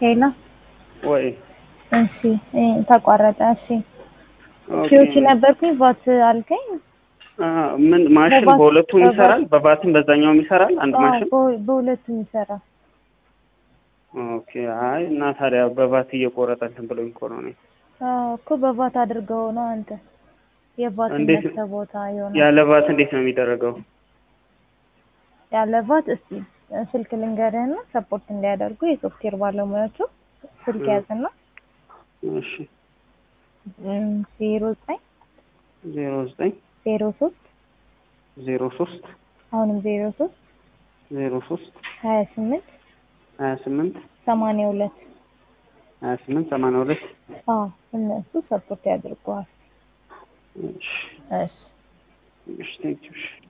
ሄሎ ወይ እሺ እ ተቋረጠ። እሺ ኦኬ። ኪዮቺ ነበርኩኝ ቫት አልከኝ። አ ምን ማሽን በባት- በሁለቱም በባት- ይሰራል? በባትም በዛኛውም ይሰራል? አንድ አዎ፣ ማሽን በ- በሁለቱም ይሰራል። ኦኬ። አይ እና ታዲያ በባት እየቆረጠ እንትን ብሎኝ እኮ ነው እኔ። አዎ እኮ በቫት አድርገው ነው አንተ የቫት እንዴት- ነፍሰ ቦታ የሆነ ያለ ባት እንዴት ነው የሚደረገው? ያለ ቫት እስቲ ስልክ ልንገርህና ሰፖርት እንዲያደርጉ የሶፍትዌር ባለሙያዎቹ ስልክ እ። ያዝና እሺ ዜሮ ዘጠኝ ዜሮ ዘጠኝ ዜሮ ሶስት ዜሮ ሶስት አሁንም ዜሮ ሶስት ዜሮ ሶስት ሀያ ስምንት ሀያ ስምንት ሰማንያ ሁለት ሀያ ስምንት ሰማንያ ሁለት አዎ እነሱ ሰፖርት ያድርገዋል። እሺ እሺ እሺ ቴንኪው እሺ